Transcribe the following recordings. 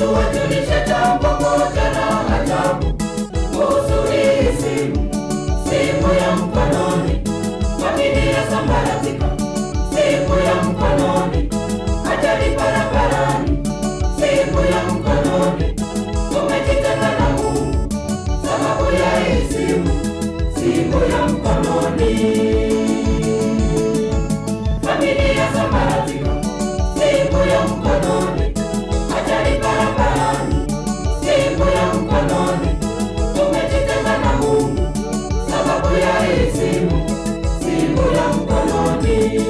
tuwajulishe jambo moja la ajabu kuhusu hii simu, simu ya mkononi. Familia sambaratika, simu ya mkononi. Ajali barabarani, simu ya mkononi. Tumejitenga na Mungu sababu ya hii simu, simu ya mkononi. Familia sambaratika, simu ya mkononi. Ajali barabarani, simu ya mkononi. Tumejitenga na Mungu sababu ya hii simu, simu ya mkononi.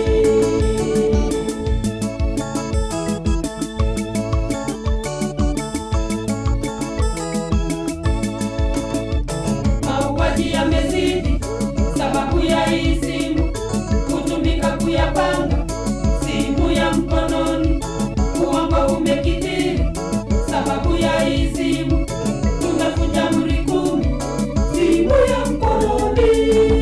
Mauaji yamezidi sababu ya hii simu kutumika kuyapanga, simu ya mkononi. Uongo umekithiri sababu ya hii simu, tumevunja amri kumi, simu ya mkononi.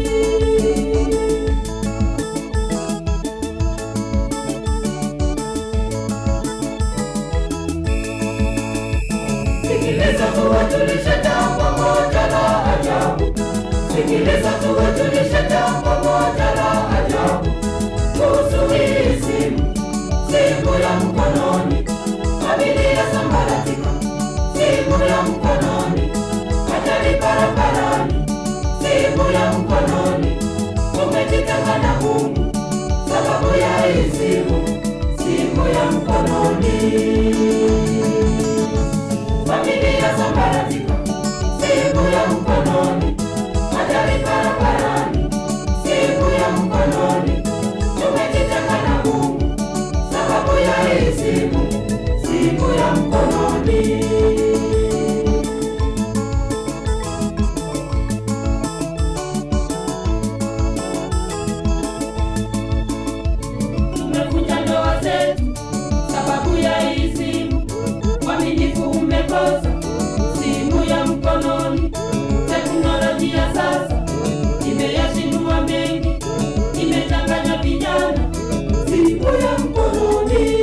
Sikiliza tuwajulishe jambo moja la ajabu. Sikiliza tuwajulishe jambo moja la ajabu kuhusu hii simu, simu ya mkononi. Familia sambaratika, simu ya mkononi. Ajali barabarani, simu ya mkononi. Tumejitenga na Mungu sababu ya hii simu, simu ya mkononi. Familia sambaratika, simu ya mkononi. Ajali barabarani, simu ya mkononi. Tumejitenga na Mungu sababu ya hii simu, simu ya mkononi. Tumevunja ndoa zetu sababu ya hii simu, uaminifu umekosa, simu ya mkononi. Teknolojia sasa imeyashindua mengi, imechanganya vijana, simu ya mkononi.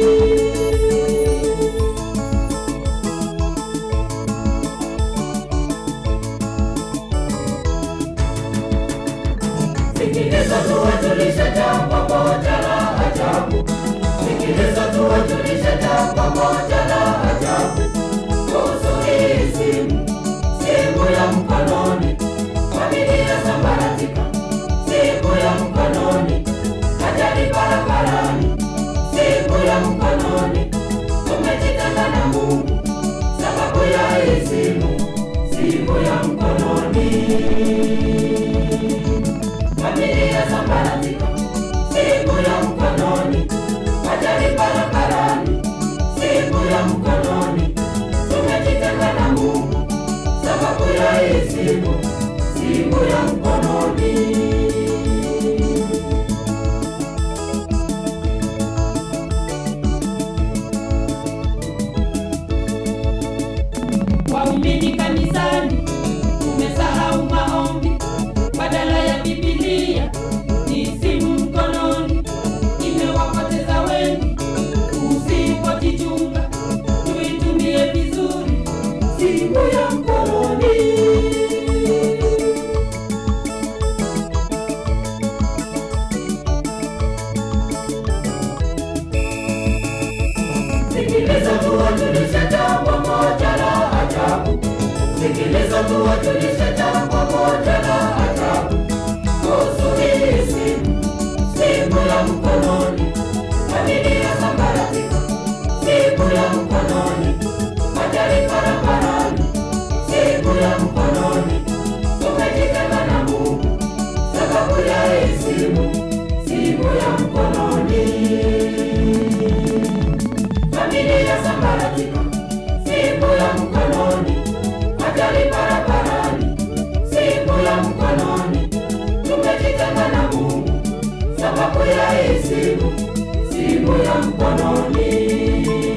Sikiliza tuwajulishe jambo moja la ajabu. Sikiliza tuwajulishe jambo moja la ajabu kuhusu hii simu, simu ya mkononi. Familia sambaratika, simu ya mkononi. Ajali barabarani, simu ya mkononi. Tumejitenga na Mungu sababu ya hii simu, simu ya mkononi. Familia sambaratika, simu ya mkononi. Ajali barabarani, simu ya mkononi. Tumejitenga na Mungu sababu ya hii simu, simu ya mkononi. Waumini kanisani umesahau maombi, badala ya Biblia ni simu mkononi, imewapoteza wengi. Usipojichunga tuitumie vizuri simu ya mkononi. Sikiliza tuwajulishe jambo moja la ajabu. Sikiliza tuwajulishe jambo moja la ajabu kuhusu hii simu, simu ya mkononi. Familia sambaratika, simu ya mkononi. Ajali barabarani, simu ya mkononi. Tumejitenga na Mungu sababu ya hii simu, simu ya mkononi. Familia sambaratika, simu ya mkononi. Ajali barabarani, simu ya mkononi. Tumejitenga na Mungu sababu ya hii simu, simu ya mkononi.